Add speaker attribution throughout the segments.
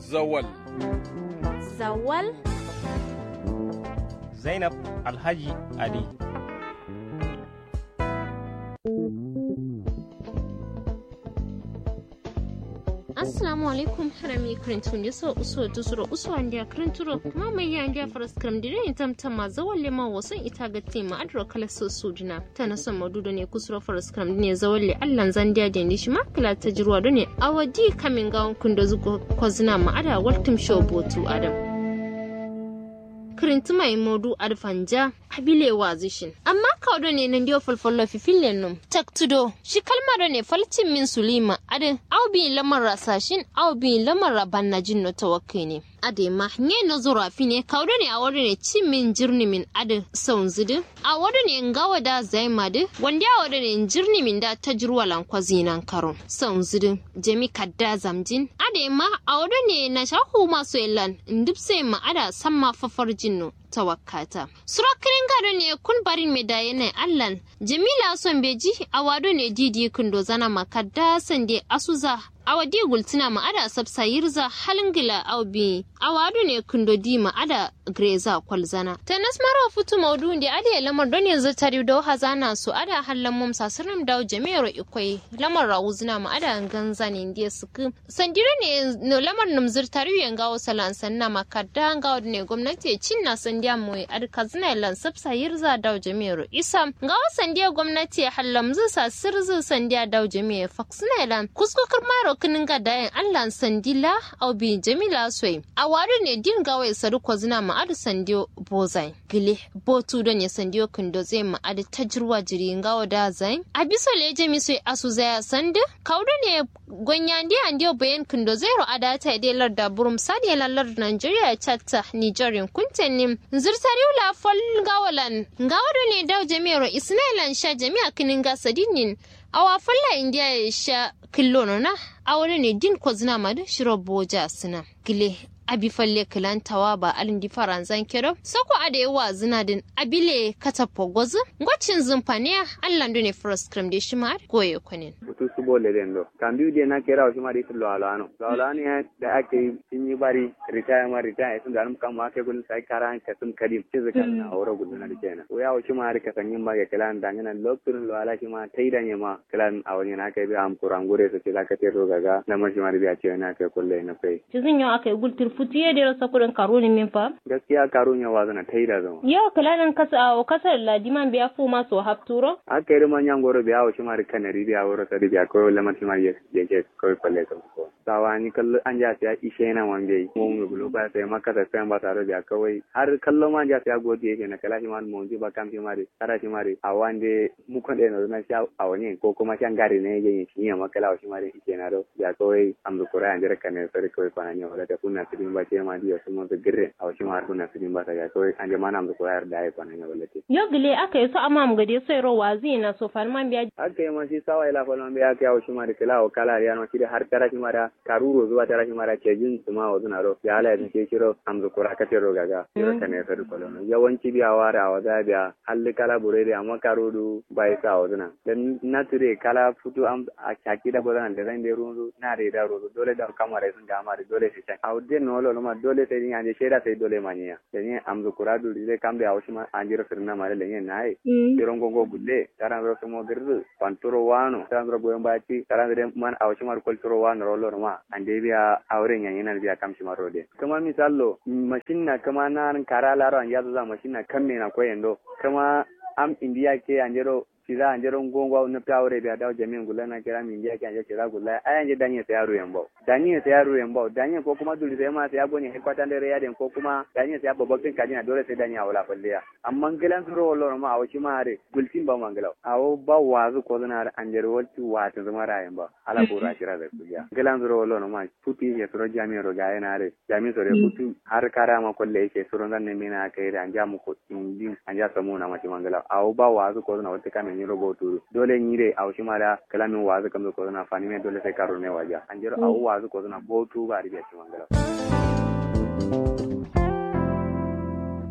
Speaker 1: Zawal.
Speaker 2: Zawal?
Speaker 3: Zainab Alhaji Ali.
Speaker 2: assalamu alaikum harami krintun yaso uso tusuro uso andia krinturo kuma mai ya andia faras kram dire in tamtam ma zawalle ma wasan ita ga tema adro kala so sudina ta na son madudo ne kusuro faras kram ne zawalle allan zandia da ni shi ma kala ta jirwa do ne awadi kamin gawon kundo zugo kozina ma ada waltum show botu adam kirinti mai modu adfanja abile wazishin amma kawdo ne nan dio falfallo fi fillen num taktudo shi kalmar ne falcin min sulima adin au bi lamar rasashin au bi lamar rabanna jin no tawakkai ne ade ma nye no zura fi ne kawdo ne a wadu ne cin min jirni min adin saun zidi a wadu ne ngawa da zai madi wanda a wadu ne jirni min da ta jirwa lankwazi nan karo saun zidi jami kadda zamjin ade ma a wadu ne na shahu masu ilan ndipse ma ada samma fafar jinno tawakkata. Surakirin gado ne kun barin me da yanayin Allan, Jamila son beji a wado ne didi kundo zana makadda sande asuza a wadi gultina ma'ada sabsa yirza halingila au bi a wado ne kundo di ma'ada greza kwalzana. Ta nasmara futu maudu da ade lamar don yanzu tari da hazana su ada hallan mum sasirin dawo jami'ar ikwai lamar rawuzina ma'ada ganza ne indiya suku. Sandira ne lamar numzir tari yanga wasu lansanna makadda gawa ne gwamnati cin na sandiya mai arkazina lan sabsa yirza dawo jami'ar isa ga sandiya gwamnati hallamzu sa sirzu sandiya dawo jami'ar faksina lan kuskukar maro kinin ga dayan allah sandila au bi jamila soy a wadu ne din gawa saru kwazina ma'adu sandiyo bozai gile botu don ya sandiyo kindo zai ma'adu tajirwa jiri gawa da zai a biso leje mi soy asu zaya sandi kaudu ne gonya ndi andiyo bayan kindo zero adata ide larda burum sadi lallar nigeria chatta nigerian kuntenim zirtariu la fol gawalan gawado ne daw jami'ar isnailan sha jami'a kinin gasadinin awa falla india ya sha killo na awore ne din ko zina ma da shiro boja suna gile abi falle kilan tawa ba alin di faranzan kero sako ade yawa zina din abile katapo gozu ngwacin zumfaniya allan ne first cream de shima goye kunin
Speaker 4: butu su bole den do kambi de na kera o shima de lo alano lo alano ya da ake tinyi bari retire ma retire sun da kam ma ke gun sai karan ka sun kadim ce zaka na aure gun na dike o ya o shima har ka sanyin ba ga kilan da ngana lokacin lo ala shima taida ne ma kilan a wani na kai bi am kurangure su ce zaka te ro gaga na mar shima da ce na kai kulle na kai
Speaker 5: cizin yau aka yi gultir futiye da rasa kudin karo ne min fa
Speaker 4: gaskiya karo ne wa zana taida zama
Speaker 5: yau kilanin kasa a kasar ladiman biya fu ma so hafturo
Speaker 4: aka yi man yan goro biya o shima da kanari biya woro sa biya ko lamar shima ya ke ko kulle ka ko sawani kallo an ja ya ishe na wande mu mu bulo ba sai maka da sai ba tare da kawai har kallo ma ja ya godi yake na kala shi ma mu ji ba kam shi ma tara shi ma a wande mu kan da na sha a wani ko kuma shan gari ne yake shi ya makala shi ma ishe na do ya kawai am da kura an jira kan ne sai kawai kwana ne wala da kunna sidin ba ce ma diyo su mu da girre a shi ma kunna sidin ba ta ya kawai an jama na am da kura da ai kwana ne wala te
Speaker 5: yo gile aka yi su amma mu gade sai ro wazi na so farman biya
Speaker 4: aka yi ma shi sawa ila falman biya ka shi ma da kala o kala ya no shi da har tara shi ma da karuro zuwa tara shi mara ke jin su ma wasu na ro ya ala yadda ke kiro amzu kura ka tero gaga kiro ka ne sadu kolono yawanci biya wara a waza biya halli kala bure da amma karudu bai sa wasu na dan na ture kala futu am a kaki da bozana da zan da ruwan na da da ruwan dole da kamar sun ga mari dole sai can a wudde no lo ma dole sai ni anje sheda sai dole manya da ni amzu kura du da kam da wasu ma an jira sirna mare da ni na ai tiron gongo gulle taran ro mo girzu panturo wano taran ro goyon baci taran da man a wasu mar kulturo wano rollo ma ande biya auren yan yana biya kamshi marode kuma misallo mashin na kama na kara laro an yazo za mashin na kamme na koyendo kama am indiya ke anjero siza anjero ngongwa na tawre biya dawo jami'in gula na kira min indiya ke anje kira gula ay anje danye sai yaro yambo danye sai yaro yambo danye ko kuma duli sai ma sai agoni he kwatan dare yaden ko kuma danye sai babakin kajina dole sai danye awala falliya amma gilan suro wallo ma awo shi mare gultin ba mangalaw awo ba wazu ko zana anjero walti wata zama rayan ba ala bura kira da kuya gilan suro wallo ma puti ya suro jami'in ro ga yana re jami'in sore putu har kara ma kolle yake suro zan ne mina kai da anja mu ko indin anja samu na ma mangalaw awo ba wazu ko zana wata kamen yiro boturu dole nyire awo shi mara kalamin wazu kamdo ko zana fani me dole sai karo ne waja anjero awo wazu ko zana botu ba ribiya shi mangalaw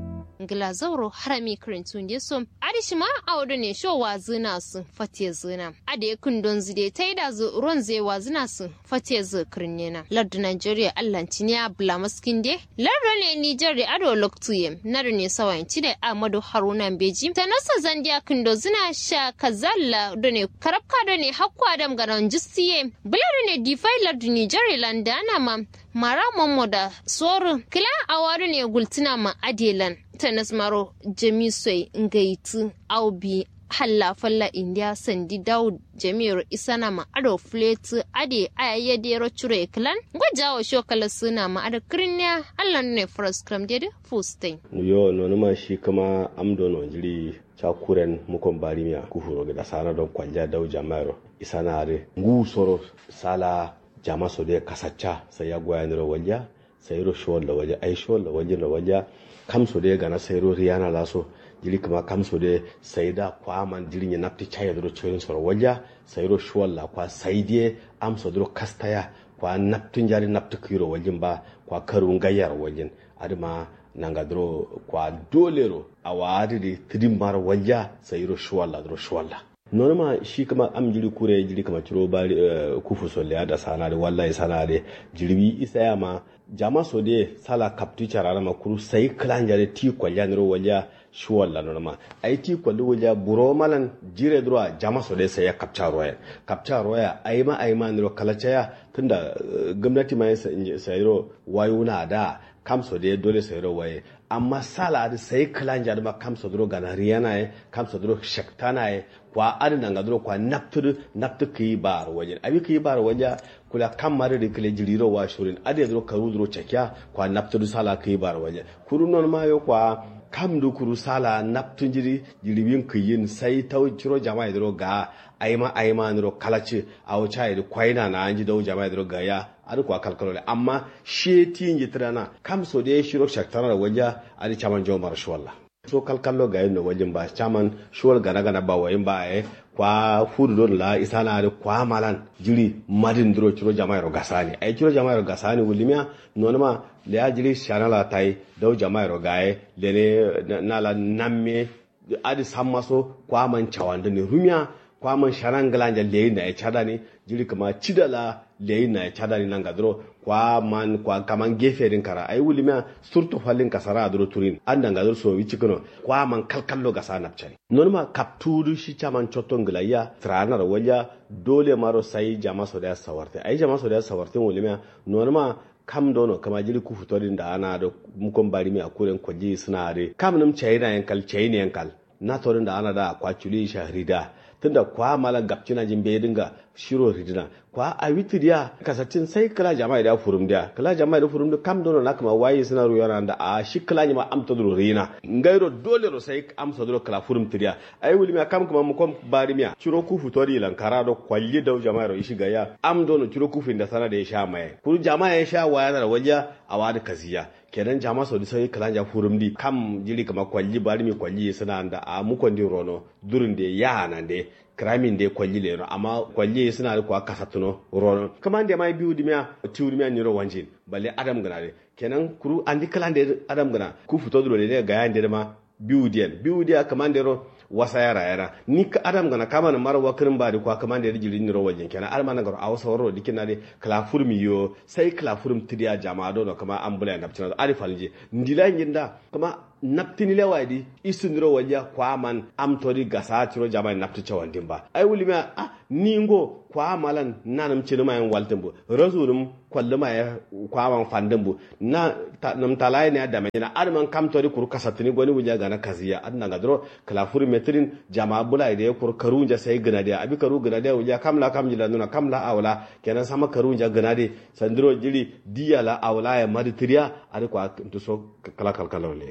Speaker 2: ngila zauro harami karintun da so adishi ma a wado ne sho wa zina su fatiye zina ade kundon zide ta yi da zu ruwan zai wa zina su fatiye zu kirnena lardu nigeria allanci ne a bula maskin de lardu ne nijar da ado loktuye na da ne sawayanci da amadu haruna beji ta nasa zandiya kundo zina sha kazalla da ne karabka da ne hakwa adam garan jistiye bulari ne difai lardu nijar landana ma mara momo da soru kila awaru ne gultina ma adelan ta nasmaro jamisoi ngaitu aubi halla falla india sandi daud jami'ar isana ma ado fletu ade ayayya dero chure klan gwajawo shokala suna ma ada krinya allah ne first cram dede fustain
Speaker 1: yo nonuma shi kama amdo no jiri cakuren mukon barimiya kufuro gida sana don kwanja dau jama'ar isana are ngu soro sala jama so de kasacca sai ya goya niro walja sai ro shol la walja ai shol la walja la walja kam so de gana sai ro riyana la so jiri kuma kam so de sai da kwa man jiri ni napti chaya dro chorin so walja sai ro shol la kwa sai de am so dro kastaya kwa naptun jari naptu kiro waljin ba kwa karun gayar waljin adima nanga dro kwa dolero awadi de trimbar walja sai ro shol la dro shol la nonoma shi kama am jiri kure jiri kama ciro bari uh, kufu so le ada sana de wallahi sana de jiribi isa ya ma jama so de sala kaptu charara ma kuru sai klanja de ti kwalya niro walya shi walla nonoma ai ti kwalli walya buro malan jire droa jama so de sai ya kapcha roya kapcha roya ai ma ai ma niro kalacha ya tunda uh, gwamnati ma sai ro wayuna da kamso de dole sai ro waye amma sala da sai klanja da ma kamso dro gana riyana ye kamso dro shaktana ye kwa adin nga dro kwa naptur naptur ki bar waje abi ki bar waje kula kamar da kile jiriro wa shurin ade dro karu dro chakya kwa naptur sala ki bar waje kuru non ma yo kwa kam du kuru sala naptun jiri jiribin kiyin sai tau ciro jama'a dro ga aima aima nro kalaci awo chai da kwaina na anji dau jama'a dro ga ya ari kwa kalkalole amma she tinji tirana kam so de shiro shaktara waje ari chaman jomar shwalla so kalkallo ga yin wajen ba chaman shuwal gana gana ba wayin ba e kwa fudu don la isana da kwa malan jiri madin duro ciro jama'a ro gasani ay ciro jama'a ro gasani wulimia nonma le ya jiri shanala tai dau jama'a ro gaye le ne nala namme adi sammaso kwa man chawanda ne rumia kwa man sharangala ja le na ya chada ne jiri kama chidala le na ya chada ne nanga duro kwa man kwa kaman gefe din kara ai wulimia surtu falin kasara duro turin an danga duro so wici kono kwa man kalkallo ga sanap chari nonma kaptudu shi chaman choton glaya trana walya dole maro sai jama so da sawarte ai jama so da sawarte wulimia nonma kam dono kama jiri ku futorin da ana da mukon bari mi akuren kwaji suna are kam nam chayina yankal chayina yankal na torin da ana da kwaculi shahrida tunda kwa mala gapcina jin bai dinga shiro ridina kwa a witiriya kasacin sai kala jama'a da furum dia kala jama'a da furum da kam dono na kama waye suna ruwa da a shi kala ma amta duro rina ngairo dole ro sai amsa duro kala furum tiriya ai wuli ma kam kuma mu kom bari miya ciro ku futori lankara do kwalli da jama'a ro ishi gaya am dono ciro ku fin da sana da ya sha mai kuru jama'a ya sha waya da waja a wadi kaziya kenan jama sau sai kalan ja furum di kam jiri kama kwalli bari mi kwalli suna da a mukon di rono durin da ya nan da kramin da kwalli le amma kwalli suna da kwa kasatuno rono kama da mai biyu dimiya tiwu dimiya ni ro wanjin balle adam gana de kenan kuru andi kalan da adam gana ku fito duro ne ga yan da ma biyu diyan biyu diya kama da ro wasa yara yara ni ka adam gana kama na mara wakirin ba da kwa kama da jiri ni ro wajen kenan alma na garo a wasa waro dikin na de klafurm yo sai klafurm tidiya jama'a do kama ambula na bcina ari falje ndila nginda kama naptini le wadi isundiro wajja kwaman amtori gasa tiro jama napti chawandin ba ai wuli ma ah ningo kwa malan nanam chinu ma yan waltin bu razulum kwalluma ya kwaman fandin bu na nam talai ne da mai na arman kam tori kuru kasatini goni wuja gana kaziya adna gadro kalafuri metrin jama bula ide kuru karunja sai gana da abi karu gana da wuja kamla kam jila nuna kamla awla kenan sama karunja gana de sandiro jili diyala awla ya maditiriya ari kwa tuso kala kalkalole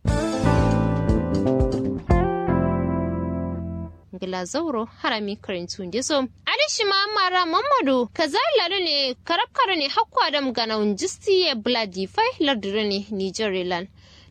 Speaker 2: ngila zauro harami karintu ndiso adishima mara mamadu kazalare ne karabkare ne hakwa adam gana unjisti ya bladi fai lardire ne nigerian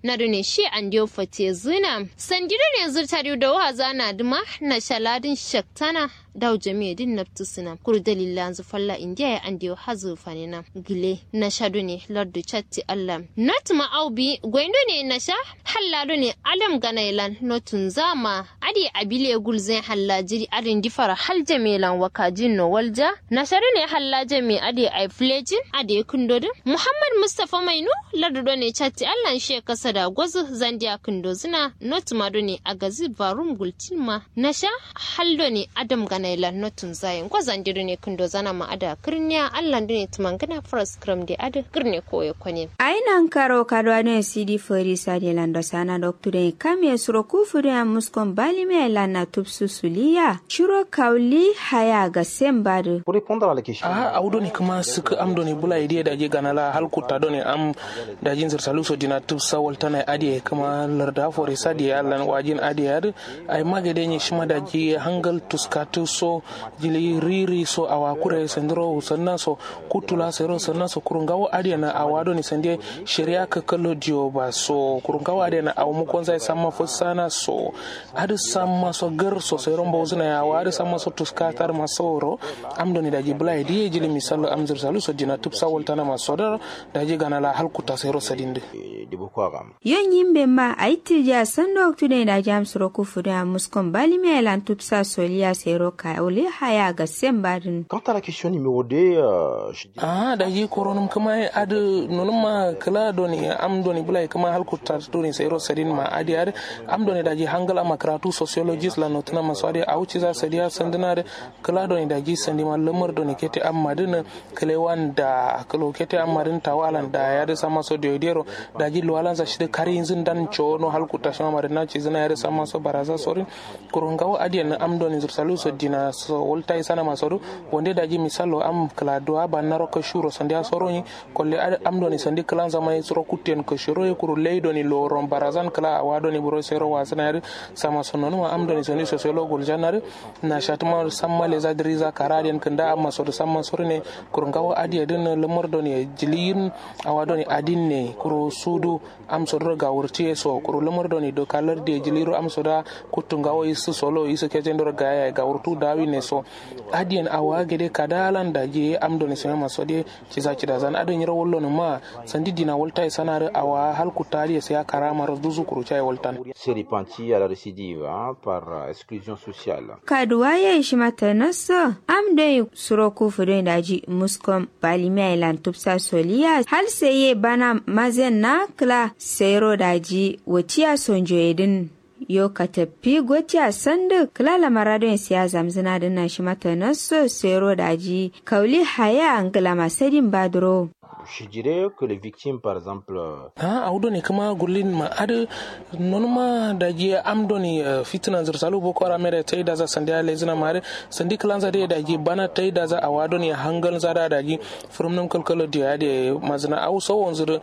Speaker 2: na dune shi an diyo fate zina sandiro ne zurta da waza na duma na shaladin shaktana daw jami'a din naftu suna kuru dalila zu falla indiya ya an diyo hazu fanina gile na shadu ne lardu chatti allah not ma aubi gwaindo ne na sha hallado ne alam ganailan notun zama adi abile gulzen halla jiri adin difara hal jamilan wakajin no walja na shadu ne halla jami adi ai flejin adi kundodin muhammad mustafa mainu lardu ne chatti allah she kasa da gwazu zandiya kundo zina not ma ne a gazi barum gultin na sha haldo ne adam gana na ilan notun zayin ko zandiru ne kundo zana ma ada kirniya allan ne tumangana fras kram de ada kirne ko ya kwane
Speaker 6: ainan karo kadwa ne cd fori sadi lando sana doktore kame suro kufuri a muskon bali me lana tupsu suliya shiro kauli haya ga sembadu
Speaker 7: pour répondre à la question
Speaker 8: a awdo ne kuma suka amdo ne bula idiya da je ganala halkuta do ne am da jin sir saluso dina tupsa waltana adiye kuma larda fori sadi allan wajin adiya ay magade ne shima da je hangal tuskatu so jili riri so awa kure sendro sannan so kutula sero sannan so kurungawo adiya na awado ni sende sheria ka kallo dio ba so kurungawo adiya na awu mu konza sama fo sana so adu sama so gar so sero mbo zuna ya wa adu sama so tuskatar masoro amdo ni daji bulai di jili misalo amzir salu so dina tupsa woltana masodar daji ganala halkuta sero sadinde
Speaker 7: de Boko Haram
Speaker 6: yon yimbe ma aitija sando oktude da jam suro kufude a muskon bali me lan tupsa soliya sero ka ole haya ga sembadin
Speaker 7: quant à la question numéro 2 euh, je dis
Speaker 8: ah daji koronum kama adu nonuma kala doni am doni bulai kama halkuta doni sero sadin ma adi adi am doni daji hangala makaratu sociologist la notuna maswadi auci za sadiya sandinare kala doni daji sandi ma lamar doni kete amma din kale wanda kalo kete amma din tawalan da ya da sama so deodero daji luwalan za shida kari zin dan chono halkuta shama marina ci zina ya da sama so baraza sorin kurungawo adi na am doni zursalu so dina so wolta isana masodu wonde daji misalo am kala doa ba naro ka shuro sandia soroni kolle am doni sandi kala zama soro kutten ka shuro e kuru ley doni lo ron barazan kala awa doni buro sero wasana yari sama sonono ma am doni sandi sociologue janare na shatuma samma les adriza karadian kanda amma sodo samma sorne kuru ngawo adi den lemor doni jiliyin awa doni adin ne kuru sudu am sodo ga wurti so kuru lemor doni do kalar de jiliru am soda kuttu ngawo isu solo isu kejendor ga ya ga wurtu dawi ne so adiyan awa gede kadalan da je am doni sema maso de ciza cida zan adon yira wollo no ma sandi dina wolta e sanare awa hal kutari se ya karama ro duzu kuru chai woltan
Speaker 7: c'est repenti à la récidive hein, par euh, exclusion sociale
Speaker 6: kaduwa ya ishi mata naso am dai suro kufude da ji muskom bali me lan tupsa soliya hal seye bana mazen na kla sero da ji watiya sonjo edin yo ka tafi gotiya sandu kilala maradon siya zamzina dina shi mata naso sero daji kauli haya angila masadin badro
Speaker 7: je dirais que les victimes par exemple euh,
Speaker 8: ha awdo ne kama gullin ma ade non ma da je am doni uh, fitna zur salu boko haram da tai da za sandi ale zina mare sandi klan za da je bana tai da za awado ne hangal za da ji from nan kalkalo da ya mazna au so wanzur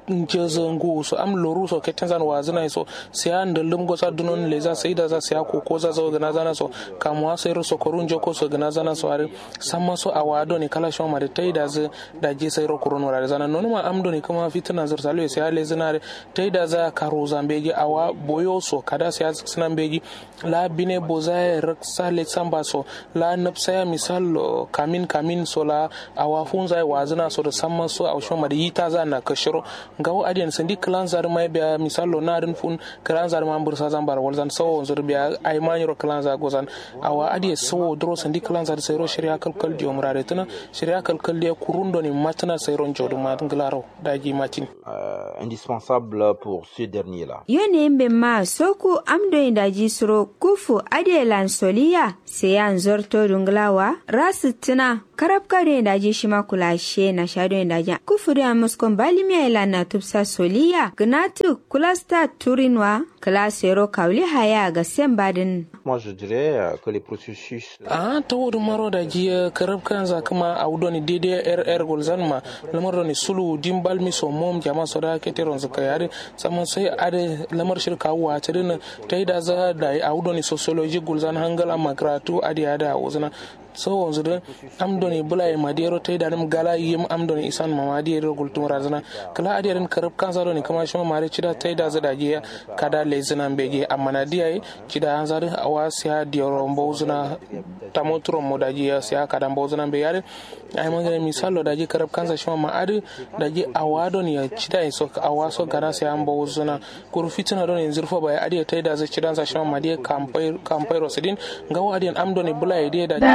Speaker 8: je zangu so am loru so ketan zan wazina so sai an da lum gosa dunon le za sai da za sai ko ko za zo gana zana so kamwa sai ro so korun jo ko so gana zana so are samma so awado ne kala shoma da tai da za da je sai ro korun wurare zana nono ma amdo ne kuma fitina zur salu sai ale zinare tai da za karo zambeji awa boyo so kada sai sinan beji la bine boza raksa le samba so la napsa ya misal kamin kamin so la awa funza wazina so da samma so a shoma da yita za na kashiro gawo adiyan sandi klan zar mai biya misal lo narin fun klan zar ma bursa zan bar walzan so zur biya ay maniro klan za gozan awa adiye so dro sandi klan zar sai ro shari'a kalkal di umrare tana shari'a kalkal di kurundo ni matana sai ron jodu ma nglaro daji matin
Speaker 7: euh, indispensable pour ce dernier là
Speaker 6: yone yimɓe ma soku amdoye daji suro kufu adelan soliya seyan zorto dunglawa rasittina karab kado daji shima kulashe na shado daji kufuri a muskon balimiya ilan na tupsa soliya gnatu kulasta turinwa klasero kawli haya ga sembadin
Speaker 7: moi je dirais euh, que les processus
Speaker 8: a ta wurin maro da jiya karab kan za kuma a wudoni daidai rr gulzan ma lamar da sulu dimbal mi so mom jama so da ke teron zaka yare saman sai ade lamar shirka wa ta dina ta yi da za da a wudoni sociology gulzan hangala makaratu ade ada a wuzana so wanzu da amdoni bulai madiyaro tai da nam gala yim amdoni isan ma madiyaro gultum razana kala adiyarin karab kansa doni kama shima mare cida tai da zada je kada lezina bege amma na diyai cida an zari awa siya diyaro mbozuna tamotro mo da je siya kada mbozuna be yare ai mangane misalo da je karab kansa shima ma adi da je awa doni ya cida so awa so gara siya mbozuna kuru fitina doni zirfo ba ya adiya tai da zai cida sa shima ma diya kampai kampai rosidin ngawo adiyan amdoni bulai diya da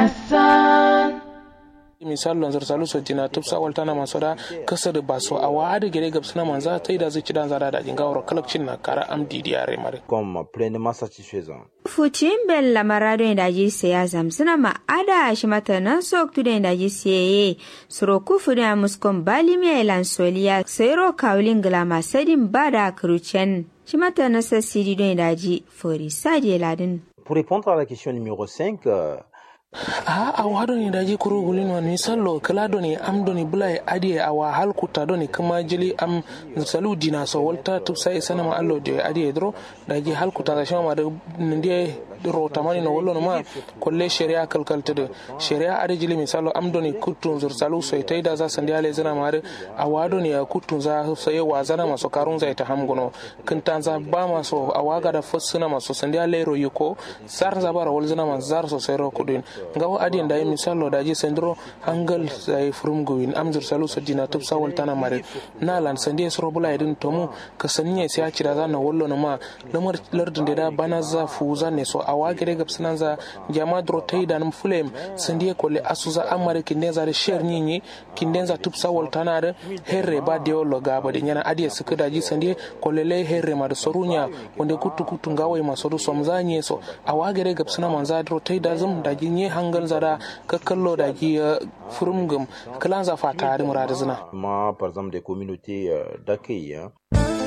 Speaker 8: misal lon zar salu sojina tupsa waltana masoda kasar baso a wadi gere gabsina manza ta yi da zai ci dan zara da jinga wuro kalakcin na kara amdi diyare mare
Speaker 7: comme pleinement satisfaisant.
Speaker 6: Fucin bella marado da ji siya zamsina ma ada shi mata nan sok tu da ji siye suro kufu da muskon bali mi elan soliya sayro kawlin gila masadin bada krucen shi mata na sassidi don da ji fori sadi ladin.
Speaker 7: Pour répondre à la question numéro 5, euh,
Speaker 8: a a wado ni daji kuro gulin wa ni sallo kala do ni am do ni bulai adi a wa hal kuta do ni kuma jili am salu dina so walta tu sai sana ma allo de adi dro daji hal kuta da shama da ndi ro tamani no wallo no ma kolle sharia kalkal to sharia adi jili misalo am do ni kutun zur salu so tai da za sandi ale zana ma a wado ni a kutun za sai wa zana maso karun zai ta hamgono kin tanza ba maso a waga da fossuna maso sandi ale ro yuko sar zabara wal zana ma zar so sai ro kudin ngawo adin da misalo da ji sendro hangal sai furum gowin amzur salu so dina tub sawol tana mare na lan sandi soro bula idin tomu ka saniye sai ci da za na wallo na ma lamar lardin da bana za fu za ne so awa gere gab sanan za jama dro tai da nam fulem sandi ko le asuza amare kinde za da sher nyinyi kinde za tub sawol tana da herre ba de lo gaba de nyana adiya suka da ji sandi ko le le herre ma da sorunya wanda kutu kutu ngawai maso do somzanye so awa gere gab sanan man za dro tai da zum da ji nye hangal zara ka kallo da ki furumgum kalan za fata da murada zina
Speaker 7: moi, par exemple, des communautés euh, d'accueil. hein.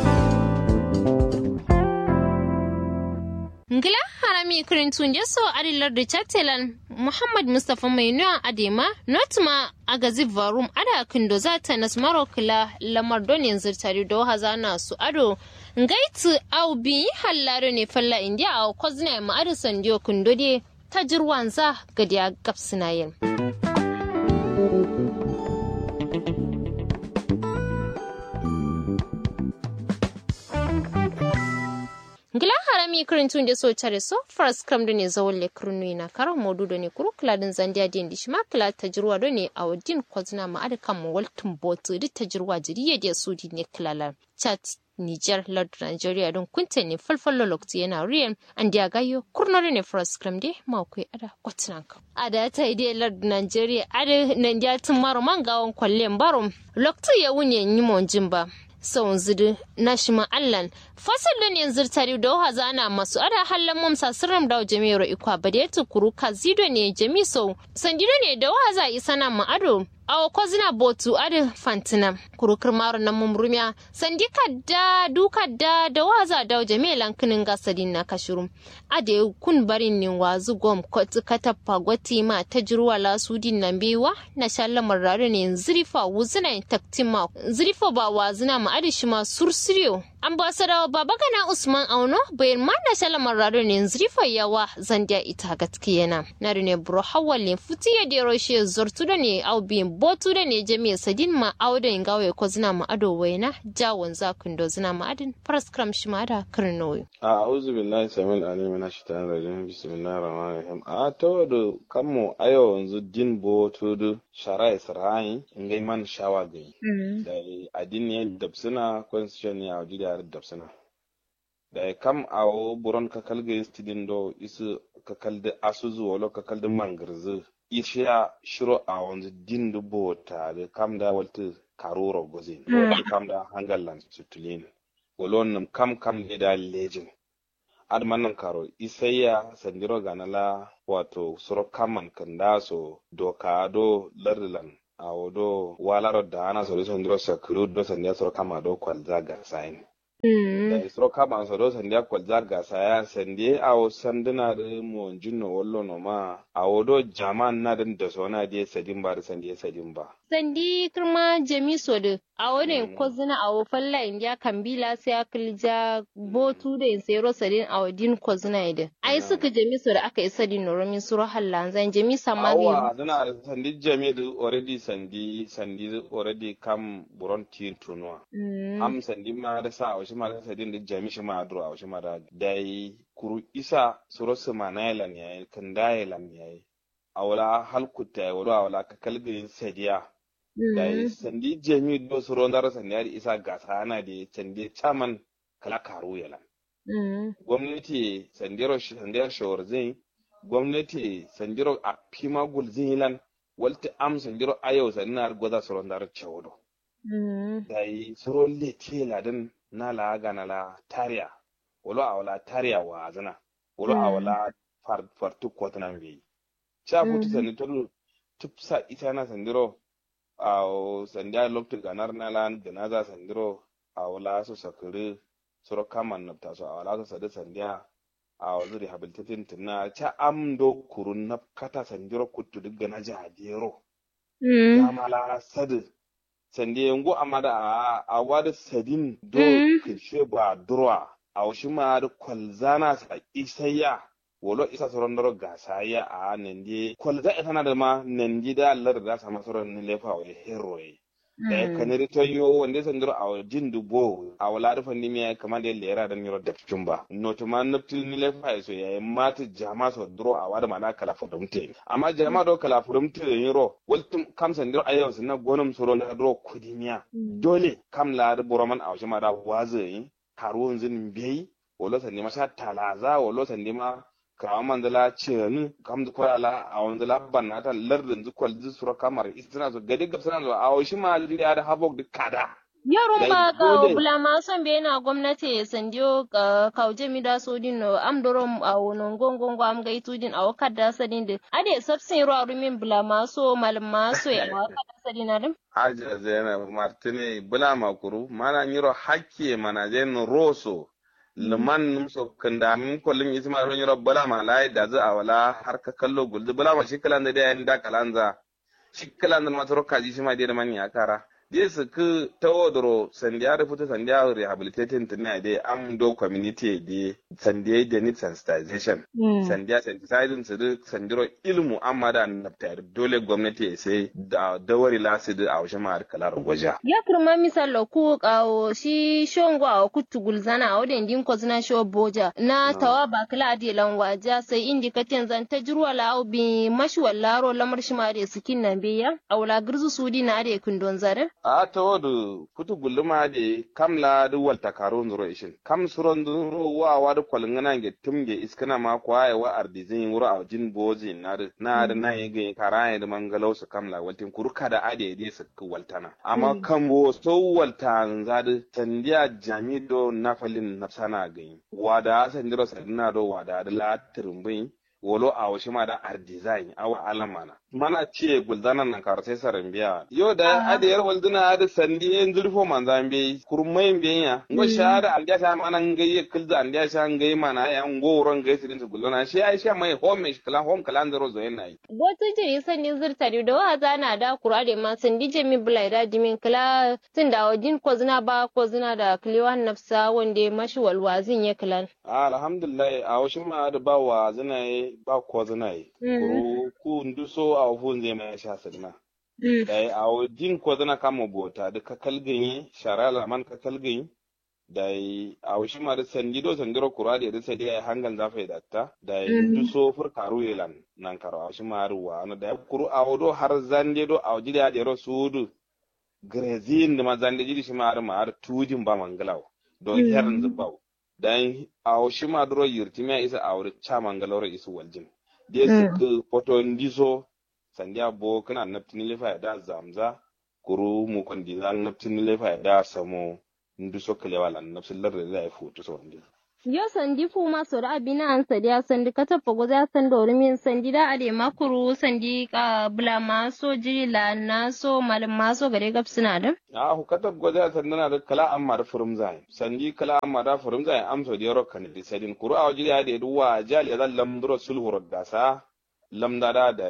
Speaker 2: ngila harami kirin tunje so adilar da chatelan muhammad mustapha mai nuwa adema notuma a gazi varum ada kindo za ta nasmaro kila lamar don yanzu tare da hazana su ado ngaitu au bi hallare ne falla india a kwazina ma ado sandiyo kindo de ta jirwanza gadiya gapsinayen ngila harami kirin tun da so tare so faras kram da ne zawon le kirnu na karan modu da ne kuru kladin zandiya din dishi ma kila ta jirwa da ne a wadin kwazina ma ada kan waltin botu duk ta jirwa jiriya da su di ne kilalar chat Niger, Lord Nigeria don kunta ne falfallo lokti yana riyan an dia gayo kurnori ne faras kram de ma kai ada kwatinan ka. Ada ta ide Lord Nigeria ada nan dia tun maro man gawon kwallen barum lokti ya wunye yi mon jimba. sau zidu na shi ma'allan fasalin yanzu tare da waha zana masu ada hallan mamsa sirram da jami'ar ikwa ba da ya tukuru ka zido ne jami sau sandido ne da waha za isa na ma'ado awa kwazina botu adi fantina kurukar maro na mumrumiya sandi kadda du kadda da waza da jami'a lankinin gasadin na kashiru ade kun barin ne wazu gom kwatu katappa gwati ma ta jirwa la sudin nan bewa na shalla marare ne zirifa wuzina taktima zirifa ba wazina ma adi shi ma sursiriyo ambassador babagana usman auno bayan ma na shalla marare ne zirifa yawa zandiya ita gaskiyana na ne buro hawalin futiya da roshe zortu da ne au biyin botu da ne jami'a sadin ma auda in gawe ko zina ma ado waina jawon zakun do zina ma adin paraskram shi ma da karnoyi
Speaker 9: a'udhu billahi samil alim min ashaitanir rajim bismillahir rahmanir rahim a to do kammo ayo yanzu din botu do shara isra'i ngai man shawa gai da adin ne dabsuna constitution ne a jidar dabsuna da kam awo buron kakal gai studin do isu kakal da asuzu walo kakal da mangirzu ishiya shiro a wanzu din da bota da kam da walta karoro gozin kam da hangalan sutulin golon nam kam kam ne da lejin admanan karo isayya sandiro ganala wato suro kaman kanda so doka do lardilan a wado walaro da ana so sandiro sakuru do sandiya suro kama do kwalza ga sain da isro kama so do sandiya kwalza ga saya sandiye a sanduna da mo jinno wallo no ma a wado jaman na din da so na die sadin ba da sandiye sadin ba
Speaker 2: sandi kirma jami sodo a wurin ko zina a wofan la india kambila sai akilja botu da in sayro sadin a wadin ko zina ida ai suka jami sodo aka isa din noromin suro hallan zan jami sama
Speaker 9: awa zana sandi jami da already sandi sandi already kam buron tin tunwa am sandi ma da sa a wasu ma da sadin da jami shi ma adro a wasu ma da dai kuru isa suro su ma na yalan yayi kan da yalan yayi awala halkuta ya wala awala ka kalbin sadiya da sandi jami do su rondar sandi ya isa gasa ana da sandi chaman kala karu yala gwamnati sandiro sandiro shawarzin gwamnati sandiro a pima gulzin yilan walta am sandiro ayo sannar goza su rondar chawdo da yi suro lete ladan na la gana la tariya wala awala tariya wa zana wala awala fartu kwatanan bai cha futu sandi tolu tupsa ita na sandiro a sandiya lokti ganar na lan ganaza sandiro a wala su sakiri suro kaman na taso a wala su sadi sandiya a wazu rehabilitating tunna cha amdo kurun na kata sandiro kutu duk gana jadero ya mala sadi sandiya yango amada a a wada sadin do kishe ba durwa a washi ma da kwalzana sa isayya wolo isa soron doro gasa ya a nandi kwalza ita na da ma nandi da Allah da sa masoron ni lefa wa hero ye da kaniri to yo wanda san doro a jin dubo a wala da fanni mi kamar da lera da miro da ba no to man naftil ni lefa so ya mata jama so doro a wada mana kala fudumte amma jama do kala fudumte yiro waltum kam san doro ayo sun na gonum soro na doro kudimiya dole kam la da boroman a ma da wazi karuwan zin bai wolo san ma sha talaza wolo san ma kawo mandala ceni kam du kwala a wanda la banna ta lardin zu kwal zu sura kamar istina zo gadi gab sana zo a washi ma li da habok du kada
Speaker 2: yaro ma ka bula ma son be na gwamnati sandiyo ka kauje mi da so din no am doro a wonon gongon go am gaitu din a wakada sadin de ade sabsin ro arumin bula ma so malum ma so ya wakada sadin arim
Speaker 9: aja zena martine bula ma kuru mana nyiro hakke mana jen roso liman numso kanda min kollum isma ron yoro bala ma lai da za awala har ka kallo guldu bala ma shi kalan da da yan da kalanza shi kalan da matoro kaji shi ma da man ya kara de su ku tawodoro sandiya rufuta sandiya rehabilitating tana da am do community de sandiya da need sensitization sandiya sensitizing su da sandiro ilmu amma da naftar dole gwamnati ya sai da dawari lasu da a wajen ma'ar kalar waja
Speaker 2: ya kurma misalo ku kawo shi shongo a kutu gulzana a wadin din kozina sho boja na tawa ba kala adi lan waja sai indi katen zan ta jirwa la bi mashi wallaro lamar shi ma da sukin nan biya a wala girzu sudi na ade kundon zare
Speaker 9: a ta wadu kutu gulluma de kam la du walta karo nzuro ishin kam suron nzuro wa wa du kwalingana nge tumge iskana ma kwa ya wa ardizin wuro a jin bozi na du na du na yege kara da mangalau su kam la waltin kuru kada ade de su ku waltana amma kan bo so walta nzadu tandiya jamido nafalin nafsana gani wada sandiro sadina do wada da la turumbin wolo a wasu ma da art design awa alamana mana ce guldanan nan kar sai sarin biya yo da adiyar walduna da sandi en zulfo manzan be kurmai biya ngo shada an sha mana ngai kilda an sha ngai mana ya ngo ron ngai sidin su guldana shi ai sha mai home shi kala home kala ndaro zo yana yi
Speaker 2: botu jiri sandi zirtari da wa zana da kurade ma sandi je mi bulai da dimin kala tun da wajin ko zina ba ko zina da kliwan nafsa wanda mashi walwazin ya kilan
Speaker 9: alhamdulillah a wasu ma da ba wa zina ba ko zina yi kuru ku nduso a fun zai mai sha sadna dai a jin ko zana kama bota da ka kalganye shara laman ka kalganye dai a wasu ma da sandido sandiro kura da da sai dai hangan zafa da ta dai nduso fur karu yelan nan karo a wasu ma ruwa na da kuru a wodo har zande do a wajiri a dero sudu grezin da ma zande jiri shi ma har ma har tujin ba mangalaw don herin zubaw dan a shi ma duro yirtimiya isa a wuri cha mangalore isu waljin de su poto ndiso sandiya bo kana naptini lefa da zamza kuru mu kondi zan naptini lefa da samo ndiso kale wala napsin larde da ya futu so ndi
Speaker 2: yo sandi fu ma so da abina an sadi sandi ka tafa go za san da min sandi da ade makuru sandi ka bula ma so jiri la na so mal ma so gare gab suna da
Speaker 9: a hu kata go za san na da kala amma da furum zai sandi kala amma da furum zai amso da yaro kan di sadin kuru a jiri ade duwa jali zan lamduro sulhur da sa lamda da da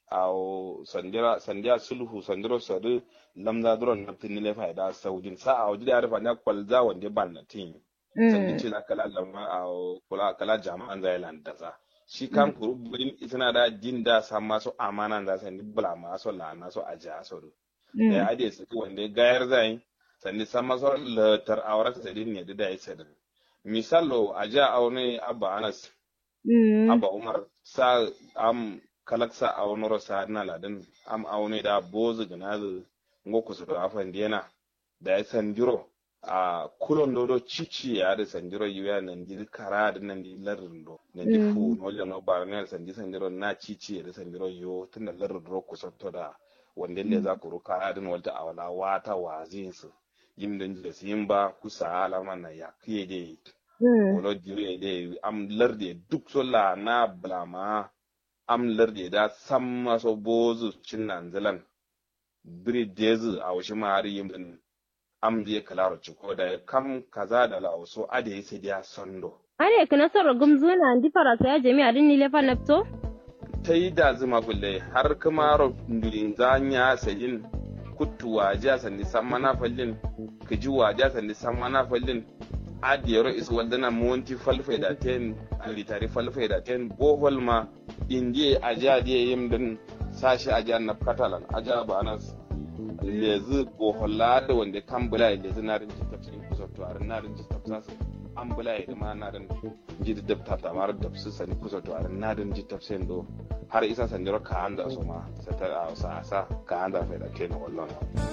Speaker 9: aw sandira sandia sulhu sandiro sadu lamza duron na tinile faida saudin sa aw jida arfa na kwalza wande banna tin sandi ce kala lamma aw kula kala jama'an zailan da za shi kan kuru budin itana da din da sama so amana da sandi bula ma so la na so aja so do da ade su wande gayar zai sandi sama so latar awrat sadin ne da ya sadin misalo aja aune abba anas abba umar sa am kalaksa a wani rosa na ladin am aune da bozu ganazu ngoku su da afan diena da ya sanjiro a kulon dodo cici ya da sanjiro yuya nan di kara da nan di larin do nan di fu no le no bar ne sanji sanjiro na cici da sanjiro yo tunda larin do ku sotto da wanda le za ku ruka adin walta awala wata wazin su yim dan da simba kusa alama na ya kiye de wolo dire de am larde duk sola na blama am larde da sam maso bozu cinnan zalan biri dezu a washi mari yin din am je kalaro ciko da kam kaza da lauso ade sai dia sondo
Speaker 5: are kana sar gumzu na andi farasa ya jami'a din ni lefa napto
Speaker 9: ta yi da zuma gulle har kuma ro ndulin zanya sayin kuttu waja sandi samana fallin kiji waja sandi samana fallin adiyaro is waldana monti falfai da ten litari falfai da ten bohol ma indiye aja diye yim din sashi aja na katalan aja ba nas lezi bohola da wanda kan bula lezi na rin ji tafsirin kusa to arin na rin ji tafsa an bula ya ma na rin ji da dabta ta mar da su sani kusa to arin na rin ji tafsirin do har isa sanjiro ka anda su ma sata a sa sa ka anda fa da ten wallon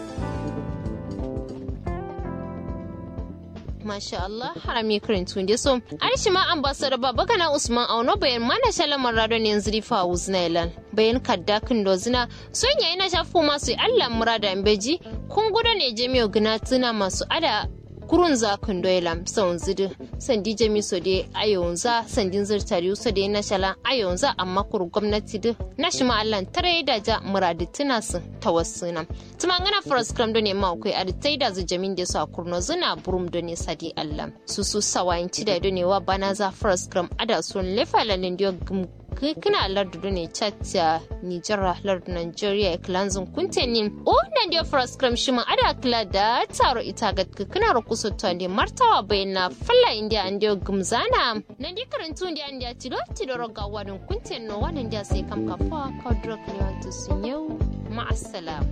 Speaker 2: Masha Allah harami karin da so. Aishi ma ambassador baba kana Usman Auno bayan mana shalamar radon yanzu rifa Uznailan. Bayan kadda kin dozina son yayi na shafu masu Allah murada beji kun gudu ne jami'o gina tuna masu ada kurun za kun doyla son zidu sandi jami so de ayonza sandin zirtari so de na shala ayonza amma kur gwamnati du na shi ma Allah tare da ja muradi tuna su tawassuna tuma ngana first cram do ne ma kai adi tai da zu jamin de so kurno zuna burum do ne sadi Allah su su sawayin ci da do ne wa bana za first cram ada sun lefa lalin dio kina lardu ne chacha Nijar lardu Nigeria kilanzun kuntenin o nan dia fraskram shima ada kila da taro ita ga kina ro kuso to ande martawa bayna falla india ande gumzana nan di karantu india ande tilo tilo ro ga wadun kunten no wannan dia sai kam ka fa ka drug ne wato sunyau ma assalam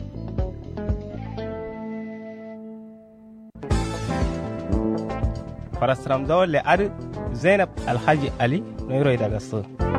Speaker 3: farasram dawle ar zainab alhaji ali no yoro daga so